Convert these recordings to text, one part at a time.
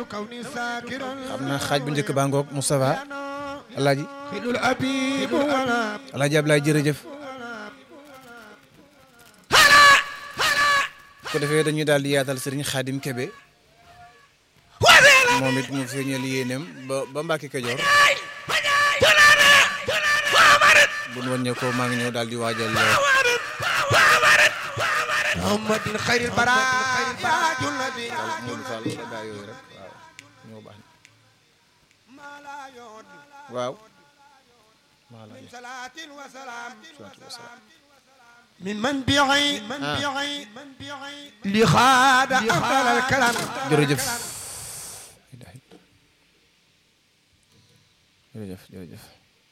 xam naa xaaj bu njëkk baa ngoog Moustapha alaaji alaaji Ablaye jërëjëf ko defee dañuy daal di yaatal sëriñ Xaadim Kebe moom it mu feeñal yéeneem ba ba Mbàkke Kajoor bu nu wàññee ko maa ngi ñëw daal di waajal محمد خير البرايا تاج النبي Modou Fall wala gaa yooyu rek waaw ñoo baax waaw maa la صلاة وسلام salaatu wasalaam من منبعي منبعي منبعي لخاد أفضل الكلام jërëjëf jërëjëf jërëjëf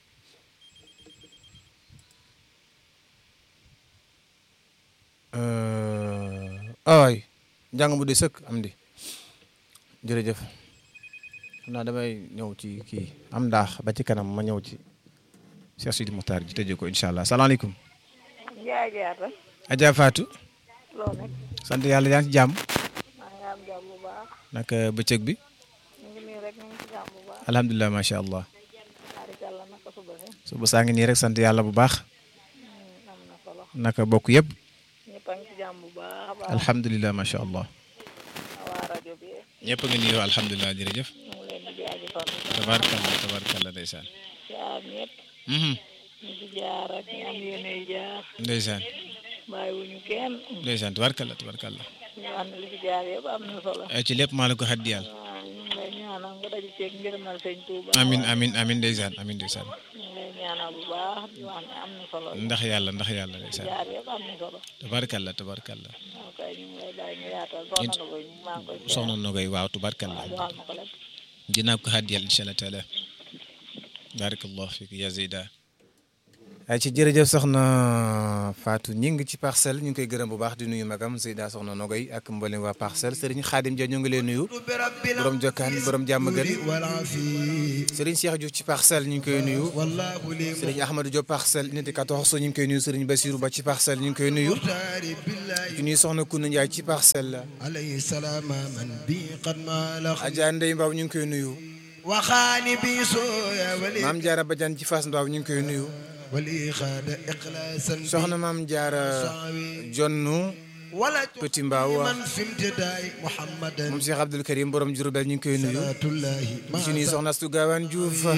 ay njàng mu di sëkk am di jërëjëf xam naa damay ñëw ci kii am ndaax ba ci kanam ma ñëw ci Cheikh Sidi Moukhtar ji tëjee ko incha allah salaamaaleykum Njaay jaata Adja Fatou loo nekk sant yàlla yaa ngi ci jàmm maa ngi am jàmm bu baax naka bëccëg bi ñu ngi nii rek ñu ngi ci jàmm bu baax alhamdulilah macha allah barikàlla naka suba si suba saa ngi nii rek sant yàlla bu baax am na solo naka bokk yëpp ñëpp a ngi ci jàmm bu baax a baax alhamdulilah macha allah waa rajo bi ñëpp a ngi nii alhamdulilah jërëjëf ñu ngi leen di jaajëfal tabaarkalla tabaarkalla ndeysaan jaar ñëpp Mhm. ñu ci jaar ak ñu am yéene jaar ndeysaan bàyyiwuñu kenn ndeysaan tabaarkalla tabaarkalla ñu wax ne li ci jaar yëpp am na solo ay ci lépp maa la ko xaddiyal waaw ñu ngi lay ñaanal nga daje ceeg ngërëmal sëñ Tuuba amin amin amin ndeysaan amin ndeysaan ñu ngi lay ñaanal bu baax di wax ne am na solo ndax yàlla ndax yàlla ndeysaan jaar yëpp am na solo tabaarkalla tabaarkalla waaw kay ñu ngi lay bàyyi nga yaatal soxna na koy maa ngi koy ziar. soxna Nogay waaw tabaarkalla waaw joxal ma ko lépp dinaa ko xaddiyal incha allah taala barakallahu fiik ya Zeyda ay ci jërëjëf soxna Fatou ñi ngi ci parcelle ñu ngi koy gërëm bu baax di nuyu magam Zeyda soxna Nogay ak mboolem waa parcelle Serigne Khadim Dia ñu ngi lay nuyu برب borom jokkaan borom jàmm gën والعافية Serigne Cheikh Diouf ci parcelle ñu ngi koy nuyu والله لي Serigne Ahmadou Diop parcelle unité 14 ñu ngi koy nuyu Serigne Bassirou Ba ci parcelle ñu ngi koy nuyu مختار بالله di nuyu soxna Kouna Ndiaye ci parcelle la عليه السلام من بي قد مالخ Adja Ndeye Mbaw ñu ngi koy nuyu وخاني بي سويا ولي Maam Diarra Badiane ci Fass Mbaw ñu ngi koy nuyu ولي خاد إخلاصا soxna Maam Diarra صعوي Jonnu ولا Petit Mbaw من في امتداء محمدا moom Cheikh Abdoul Karim borom Diourbel ñu ngi koy nuyu صلاة الله di ci nuyu soxna Astou Gawane Diouf